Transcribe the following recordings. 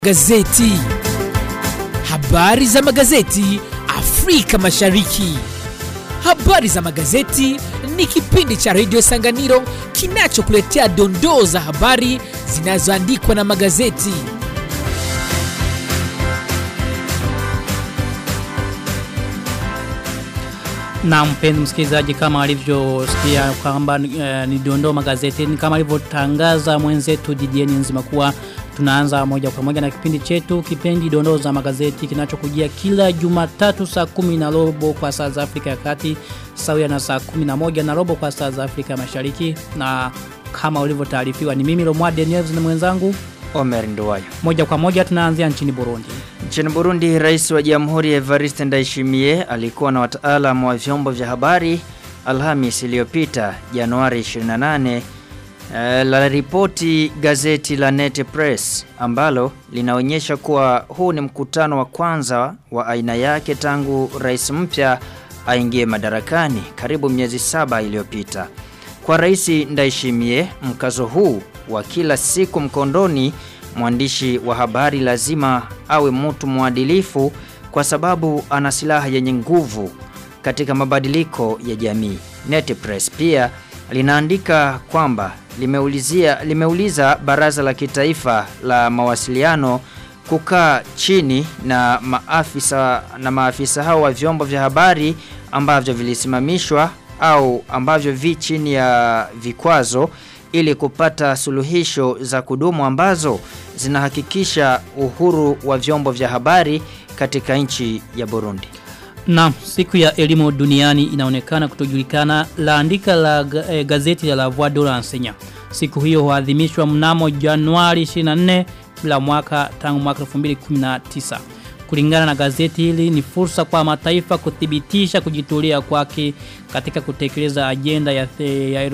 Gazeti. Habari za magazeti Afrika Mashariki. Habari za magazeti ni kipindi cha redio Sanganiro kinachokuletea dondoo za habari zinazoandikwa na magazeti. Na mpenzi msikilizaji kama alivyosikia kwamba e, ni dondoo magazetini kama alivyotangaza mwenzetu Didieni nzima kuwa tunaanza moja kwa moja na kipindi chetu kipindi dondoo za magazeti kinachokujia kila Jumatatu saa kumi na robo kwa saa za Afrika ya Kati sawia na saa kumi na moja na robo kwa saa za Afrika Mashariki na kama ulivyotaarifiwa ni mimi Lomwade Neves na mwenzangu Omer Nduwayo. moja kwa moja tunaanzia nchini Burundi. Nchini Burundi, rais wa jamhuri Evariste Ndayishimiye alikuwa na wataalamu wa vyombo vya habari Alhamis iliyopita Januari 28 eh, la ripoti gazeti la Net Press ambalo linaonyesha kuwa huu ni mkutano wa kwanza wa aina yake tangu rais mpya aingie madarakani karibu miezi saba iliyopita. Kwa rais Ndayishimiye, mkazo huu wa kila siku mkondoni mwandishi wa habari lazima awe mtu mwadilifu kwa sababu ana silaha yenye nguvu katika mabadiliko ya jamii. Netpress pia linaandika kwamba limeulizia limeuliza baraza la kitaifa la mawasiliano kukaa chini na maafisa na maafisa hao wa vyombo vya habari ambavyo vilisimamishwa au ambavyo vi chini ya vikwazo ili kupata suluhisho za kudumu ambazo zinahakikisha uhuru wa vyombo vya habari katika nchi ya Burundi. Na siku ya elimu duniani inaonekana kutojulikana laandika la eh, gazeti la La Voix de l'Enseignant. Siku hiyo huadhimishwa mnamo Januari 24 bila mwaka tangu mwaka 2019. Kulingana na gazeti hili ni fursa kwa mataifa kuthibitisha kujitolea kwake katika kutekeleza ajenda ya, the, ya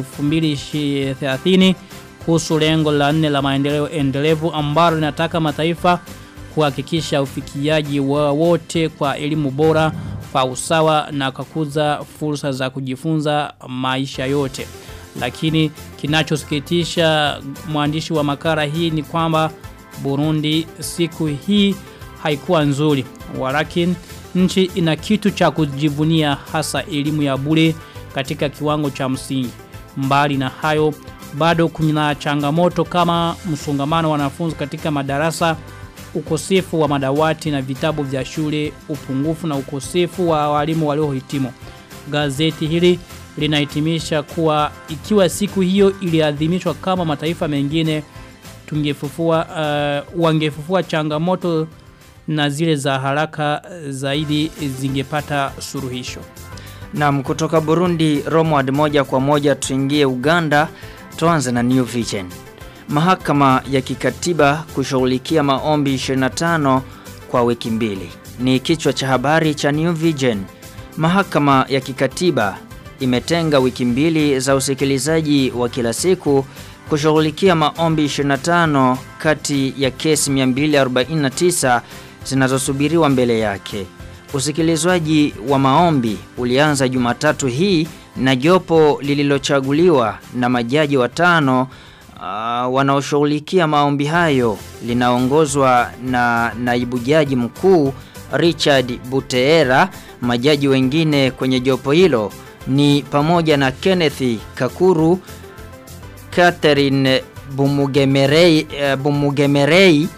2030 kuhusu lengo la nne la maendeleo endelevu ambalo linataka mataifa kuhakikisha ufikiaji wa wote kwa elimu bora kwa usawa na kukuza fursa za kujifunza maisha yote. Lakini kinachosikitisha mwandishi wa makala hii ni kwamba Burundi siku hii haikuwa nzuri. Walakin nchi ina kitu cha kujivunia hasa elimu ya bure katika kiwango cha msingi. Mbali na hayo bado kuna changamoto kama msongamano wa wanafunzi katika madarasa, ukosefu wa madawati na vitabu vya shule, upungufu na ukosefu wa walimu waliohitimu. Gazeti hili linahitimisha kuwa ikiwa siku hiyo iliadhimishwa kama mataifa mengine tungefufua uh, wangefufua changamoto na zile za haraka zaidi zingepata suruhisho. Naam, kutoka Burundi Romward moja kwa moja tuingie Uganda tuanze na New Vision. Mahakama ya kikatiba kushughulikia maombi 25 kwa wiki mbili. Ni kichwa cha habari cha New Vision. Mahakama ya kikatiba imetenga wiki mbili za usikilizaji wa kila siku kushughulikia maombi 25 kati ya kesi 249 zinazosubiriwa mbele yake. Usikilizwaji wa maombi ulianza Jumatatu hii na jopo lililochaguliwa na majaji watano uh, wanaoshughulikia maombi hayo linaongozwa na naibu jaji mkuu Richard Buteera. Majaji wengine kwenye jopo hilo ni pamoja na Kenneth Kakuru, Catherine Bumugemerei, uh, Bumugemerei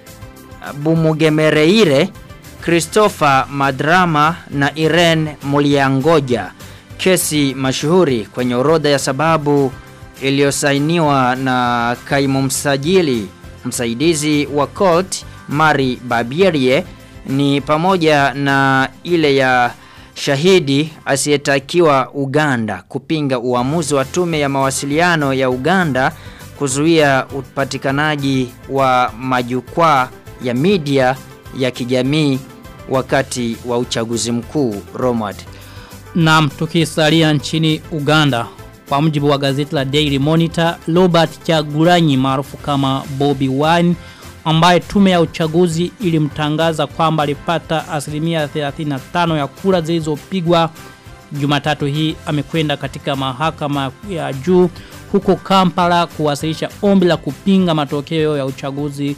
Bumugemereire, Christopher Madrama na Irene Muliangoja. Kesi mashuhuri kwenye orodha ya sababu iliyosainiwa na kaimu msajili msaidizi wa court Mari Babierie ni pamoja na ile ya shahidi asiyetakiwa Uganda kupinga uamuzi wa tume ya mawasiliano ya Uganda kuzuia upatikanaji wa majukwaa ya media ya kijamii wakati wa uchaguzi mkuu Romad. Naam, tukisalia nchini Uganda kwa mujibu wa gazeti la Daily Monitor, Robert Chagulanyi maarufu kama Bobby Wine ambaye tume ya uchaguzi ilimtangaza kwamba alipata asilimia 35 ya kura zilizopigwa Jumatatu hii amekwenda katika mahakama ya juu huko Kampala kuwasilisha ombi la kupinga matokeo ya uchaguzi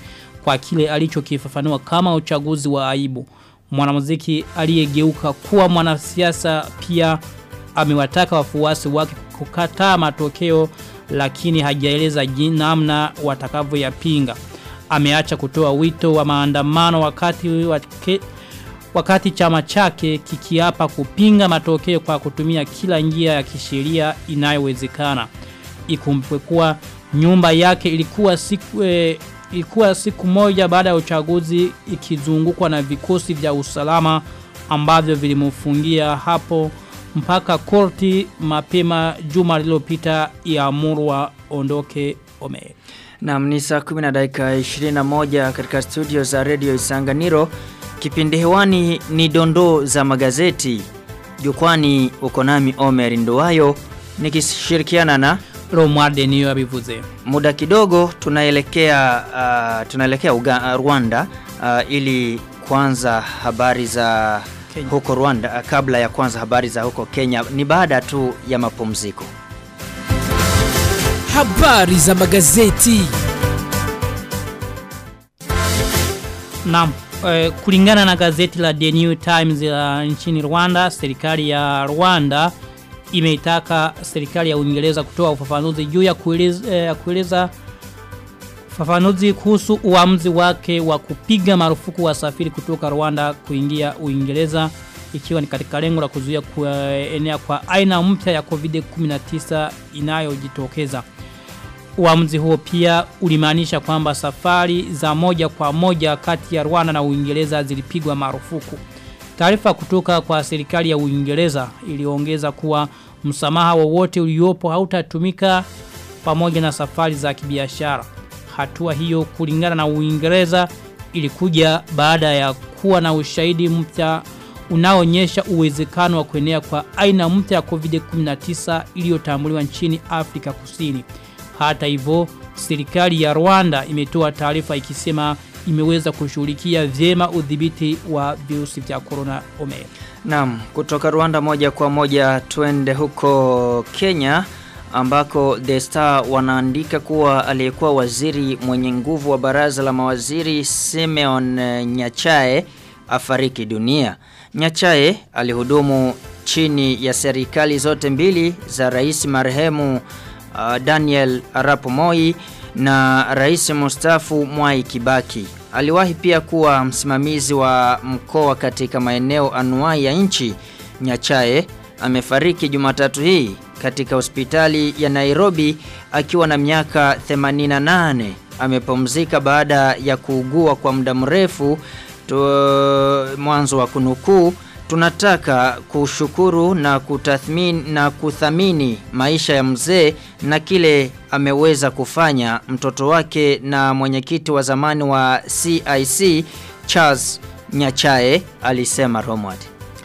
kwa kile alichokifafanua kama uchaguzi wa aibu. Mwanamuziki aliyegeuka kuwa mwanasiasa pia amewataka wafuasi wake kukataa matokeo lakini hajaeleza namna watakavyoyapinga. Ameacha kutoa wito wa maandamano wakati wake, wakati chama chake kikiapa kupinga matokeo kwa kutumia kila njia ya kisheria inayowezekana. Ikumbukwe kuwa nyumba yake ilikuwa siku e, ilikuwa siku moja baada ya uchaguzi ikizungukwa na vikosi vya usalama ambavyo vilimfungia hapo mpaka korti mapema juma lililopita iamuru waondoke Ome. Naam ni saa 10 na dakika 21 katika studio za Radio Isanganiro. Kipindi hewani ni dondoo za magazeti. Jukwani uko nami Omer Nduwayo nikishirikiana na Romualde niyo abivuze. Muda kidogo tunaelekea uh, tunaelekea Uga, uh, Rwanda uh, ili kwanza habari za Kenya. huko Rwanda uh, kabla ya kwanza habari za huko Kenya ni baada tu ya mapumziko. Habari za magazeti. Naam, eh, kulingana na gazeti la The New Times la nchini Rwanda, serikali ya Rwanda imeitaka serikali ya Uingereza kutoa ufafanuzi juu ya kueleza, eh, kueleza ufafanuzi kuhusu uamuzi wake wa kupiga marufuku wasafiri kutoka Rwanda kuingia Uingereza ikiwa ni katika lengo la kuzuia kuenea kwa aina mpya ya COVID-19 inayojitokeza. Uamuzi huo pia ulimaanisha kwamba safari za moja kwa moja kati ya Rwanda na Uingereza zilipigwa marufuku. Taarifa kutoka kwa serikali ya Uingereza iliongeza kuwa msamaha wowote uliopo hautatumika pamoja na safari za kibiashara. Hatua hiyo kulingana na Uingereza ilikuja baada ya kuwa na ushahidi mpya unaonyesha uwezekano wa kuenea kwa aina mpya ya COVID-19 iliyotambuliwa nchini Afrika Kusini. Hata hivyo, serikali ya Rwanda imetoa taarifa ikisema imeweza kushughulikia vyema udhibiti wa virusi vya corona ome. Naam, kutoka Rwanda moja kwa moja twende huko Kenya ambako The Star wanaandika kuwa aliyekuwa waziri mwenye nguvu wa baraza la mawaziri Simeon eh, Nyachae afariki dunia. Nyachae alihudumu chini ya serikali zote mbili za rais marehemu uh, Daniel Arap Moi na rais mustafu Mwai Kibaki. Aliwahi pia kuwa msimamizi wa mkoa katika maeneo anuai ya nchi. Nyachae amefariki Jumatatu hii katika hospitali ya Nairobi akiwa na miaka 88. Amepumzika baada ya kuugua kwa muda mrefu tu, mwanzo wa kunukuu tunataka kushukuru na kutathmini na kuthamini maisha ya mzee na kile ameweza kufanya mtoto wake na mwenyekiti wa zamani wa CIC Charles Nyachae alisema Romward.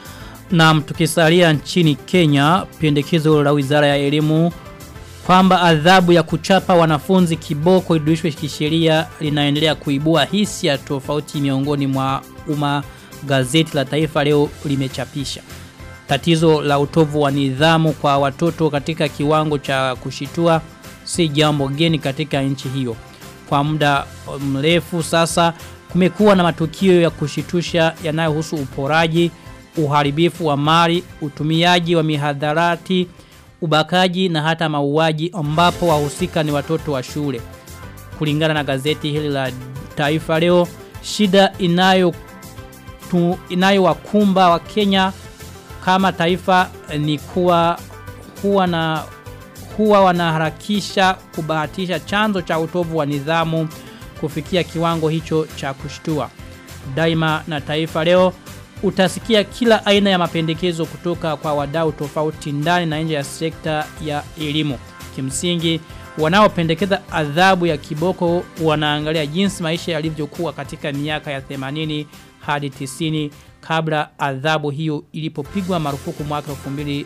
Na tukisalia nchini Kenya, pendekezo la Wizara ya Elimu kwamba adhabu ya kuchapa wanafunzi kiboko idurishwe kisheria linaendelea kuibua hisia tofauti miongoni mwa umma gazeti la taifa leo limechapisha. Tatizo la utovu wa nidhamu kwa watoto katika kiwango cha kushitua si jambo geni katika nchi hiyo. Kwa muda mrefu sasa kumekuwa na matukio ya kushitusha yanayohusu uporaji, uharibifu wa mali, utumiaji wa mihadharati, ubakaji na hata mauaji ambapo wahusika ni watoto wa shule. Kulingana na gazeti hili la Taifa leo, shida inayo tu, inayowakumba wa Kenya kama taifa ni kuwa huwa na huwa wanaharakisha kubahatisha chanzo cha utovu wa nidhamu kufikia kiwango hicho cha kushtua. Daima na taifa leo utasikia kila aina ya mapendekezo kutoka kwa wadau tofauti ndani na nje ya sekta ya elimu. Kimsingi wanaopendekeza adhabu ya kiboko wanaangalia jinsi maisha yalivyokuwa katika miaka ya 80 hadi 90 kabla adhabu hiyo ilipopigwa marufuku mwaka 2001.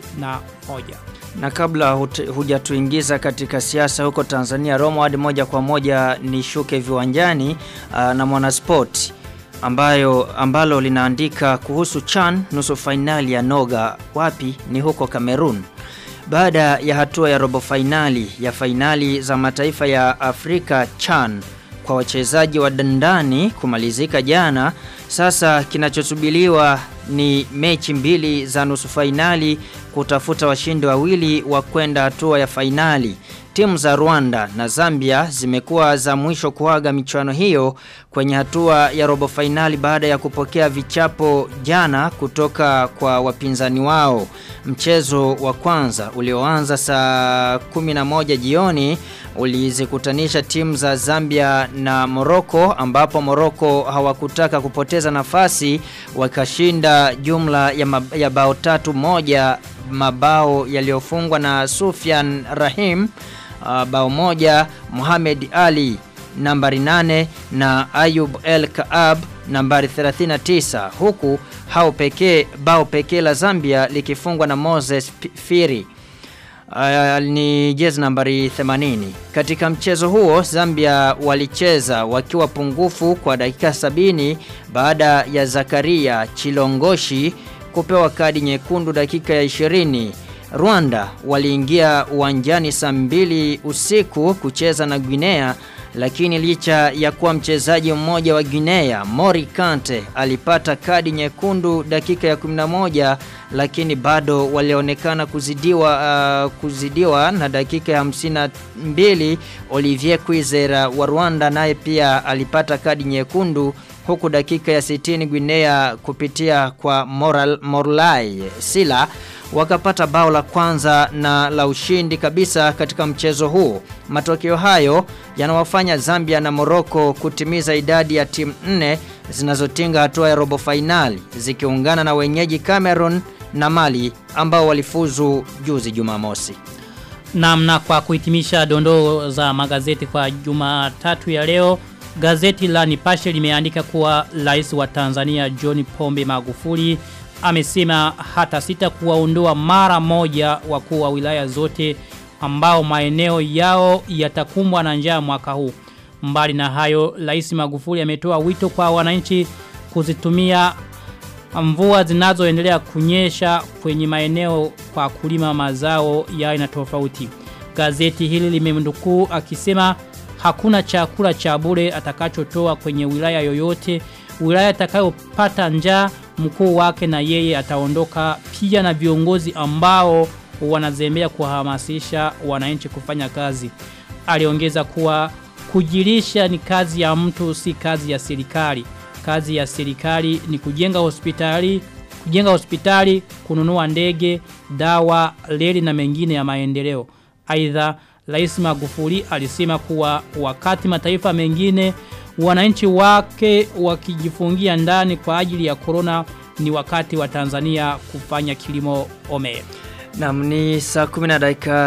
Na kabla hujatuingiza katika siasa huko Tanzania, Romward moja kwa moja nishuke viwanjani uh, na Mwanasport ambayo ambalo linaandika kuhusu CHAN nusu fainali ya Noga wapi ni huko Cameroon. Baada ya hatua ya robo fainali ya fainali za mataifa ya Afrika CHAN kwa wachezaji wa dandani kumalizika jana, sasa kinachosubiliwa ni mechi mbili za nusu fainali kutafuta washindi wawili wa kwenda hatua ya fainali. Timu za Rwanda na Zambia zimekuwa za mwisho kuaga michuano hiyo kwenye hatua ya robo fainali baada ya kupokea vichapo jana kutoka kwa wapinzani wao. Mchezo wa kwanza ulioanza saa 11 jioni ulizikutanisha timu za Zambia na Morocco ambapo Morocco hawakutaka kupoteza nafasi wakashinda jumla ya, mab ya bao tatu moja mabao yaliyofungwa na Sufyan Rahim uh, bao moja Mohamed Ali nambari 8 na Ayub El Kaab nambari 39 huku hao pekee bao pekee la Zambia likifungwa na Moses Firi uh, ni jezi nambari 80 katika mchezo huo Zambia walicheza wakiwa pungufu kwa dakika sabini baada ya Zakaria Chilongoshi kupewa kadi nyekundu dakika ya 20 Rwanda waliingia uwanjani saa mbili usiku kucheza na Guinea lakini licha ya kuwa mchezaji mmoja wa Guinea Mori Kante alipata kadi nyekundu dakika ya 11 lakini bado walionekana kuzidiwa uh, kuzidiwa na dakika ya 52 Olivier Kwizera wa Rwanda naye pia alipata kadi nyekundu huku dakika ya 60 Guinea kupitia kwa Moral, Morlai Sila wakapata bao la kwanza na la ushindi kabisa katika mchezo huu. Matokeo hayo yanawafanya Zambia na Morocco kutimiza idadi ya timu nne zinazotinga hatua ya robo fainali zikiungana na wenyeji Cameroon na Mali ambao walifuzu juzi Jumamosi. Namna kwa kuhitimisha dondoo za magazeti kwa Jumatatu ya leo, gazeti la Nipashe limeandika kuwa rais wa Tanzania John Pombe Magufuli amesema hata sita kuwaondoa mara moja wakuu wa wilaya zote ambao maeneo yao yatakumbwa na njaa mwaka huu. Mbali na hayo, Rais Magufuli ametoa wito kwa wananchi kuzitumia mvua zinazoendelea kunyesha kwenye maeneo kwa kulima mazao ya aina tofauti. Gazeti hili limemnukuu akisema hakuna chakula cha bure atakachotoa kwenye wilaya yoyote. Wilaya itakayopata njaa mkuu wake na yeye ataondoka pia na viongozi ambao wanazembea kuhamasisha wananchi kufanya kazi. Aliongeza kuwa kujilisha ni kazi ya mtu si kazi ya serikali. Kazi ya serikali ni kujenga hospitali, kujenga hospitali, kununua ndege, dawa, reli na mengine ya maendeleo. Aidha, Rais Magufuli alisema kuwa wakati mataifa mengine wananchi wake wakijifungia ndani kwa ajili ya corona ni wakati wa Tanzania kufanya kilimo ome. Naam ni saa 10 na dakika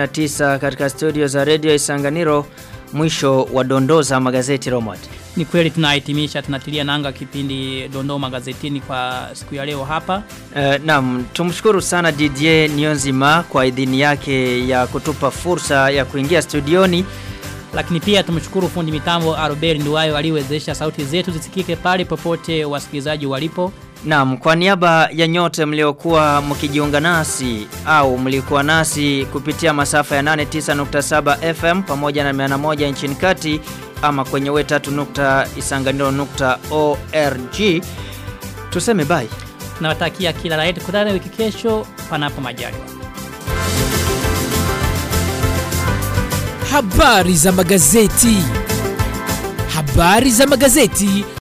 29 katika studio za Radio Isanganiro mwisho wa dondoo za magazeti Romad. Ni kweli tunahitimisha tunatilia nanga kipindi dondoo magazetini kwa siku ya leo hapa. Uh, naam tumshukuru sana DJ Nionzima kwa idhini yake ya kutupa fursa ya kuingia studioni lakini pia tumshukuru fundi mitambo Albert Nduwayo aliwezesha sauti zetu zisikike pale popote wasikilizaji walipo. Naam, kwa niaba ya nyote mliokuwa mkijiunga nasi au mlikuwa nasi kupitia masafa ya 89.7 FM pamoja na 101 nchini kati ama kwenye we3.isanganiro.org tuseme bye. Nawatakia kila la heri kutana wiki kesho panapo majaliwa. Habari za magazeti. Habari za magazeti